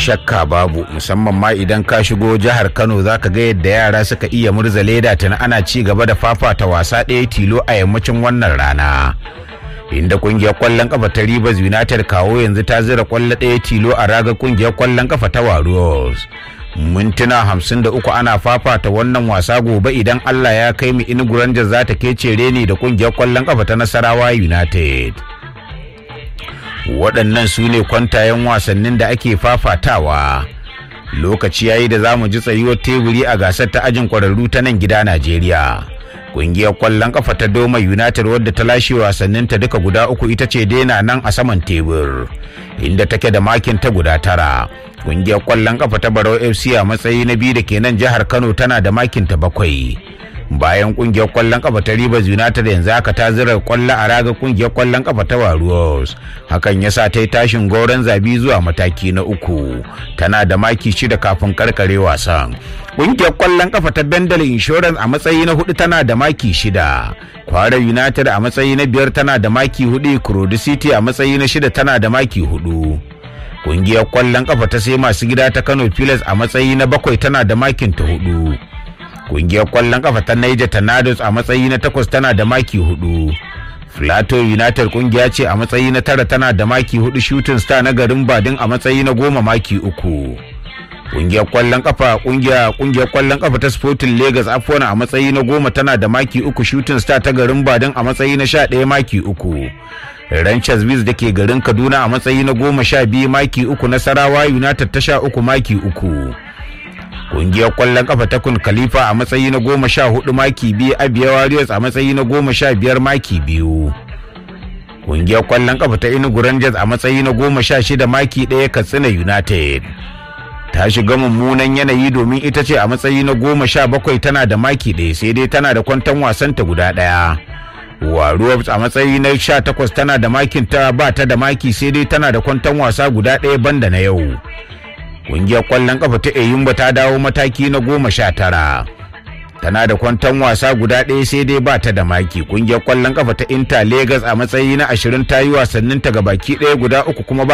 shakka babu musamman ma idan ka shigo jihar kano zaka ga yadda yara suka iya murza leda tana ana ci gaba da fafata wasa ɗaya tilo a yammacin wannan rana inda kungiyar kwallon kafa ta Rivers United kawo yanzu ta zira kwallo ɗaya tilo a raga kungiyar kwallon kafa ta Warriors. Mintuna hamsin da uku ana fafata wannan wasa gobe idan Allah ya kai mu Inugu Rangers za ta kece reni da kungiyar kwallon kafa ta Nasarawa United. Waɗannan su ne kwantayen wasannin da ake fafatawa. Lokaci yayi da za mu ji tsayuwar teburi a gasar ta ajin kwararru ta nan gida Najeriya. kungiyar kwallon kafa ta Doma United wadda ta lashe wasanninta duka guda uku ita ce daina nan a saman tebur inda take da makin ta guda tara. Kungiyar kwallon kafa ta Barau FC a matsayi na biyu da ke nan jihar Kano tana da makin ta bakwai. Bayan kungiyar kwallon kafa ta Rivers United yanzu haka ta zira kwallo a raga kungiyar kwallon kafa ta Warriors. Hakan yasa ta yi tashin goron zabi zuwa mataki na uku. Tana da maki shida kafin karkare wasan. Ƙungiyar ƙwallon ƙafa ta Bendel Insurance a matsayi na hudu tana da maki shida. Kwara United a matsayi na biyar tana da maki hudu. Kurodi City a matsayi na shida tana da maki hudu. Ƙungiyar ƙwallon ƙafa ta sai masu gida ta Kano Pilas a matsayi na bakwai tana da makin ta hudu. Ƙungiyar ƙwallon ƙafa ta Niger Tornadoes a matsayi na takwas tana da maki hudu. Plateau United kungiya ce a matsayi na tara tana da maki hudu Shooting Star na garin Badin a matsayi na goma maki uku. kungiyar kwallon kafa kungiya kungiyar kwallon kafa ta Sporting Lagos Afona a matsayi na goma tana da maki uku Shooting Star ta garin Badin a matsayi na sha ɗaya maki uku. Ranchers Biz da ke garin Kaduna a matsayi na goma sha biyu maki uku Nasarawa United ta sha uku maki uku. Kungiyar kwallon kafa ta Kun Khalifa a matsayi na goma sha hudu maki biyu Abia Warriors a matsayi na goma sha biyar maki biyu. Kungiyar kwallon kafa ta Enugu Rangers a matsayi na goma sha shida maki ɗaya Katsina United. ta shiga mummunan yanayi domin ita ce a matsayi na goma sha bakwai tana da maki ɗaya sai dai tana da kwantan wasanta guda ɗaya waruwa a matsayi na sha takwas tana da makin ta ba ta da maki sai dai tana da kwantan wasa guda ɗaya banda na yau ƙungiyar ƙwallon ƙafa ta eyimba ta dawo mataki na goma sha tara tana da kwantan wasa guda ɗaya sai dai ba ta da maki ƙungiyar ƙwallon ƙafa ta inter lagos a matsayi na ashirin ta yi wasanninta ga baki ɗaya guda uku kuma ba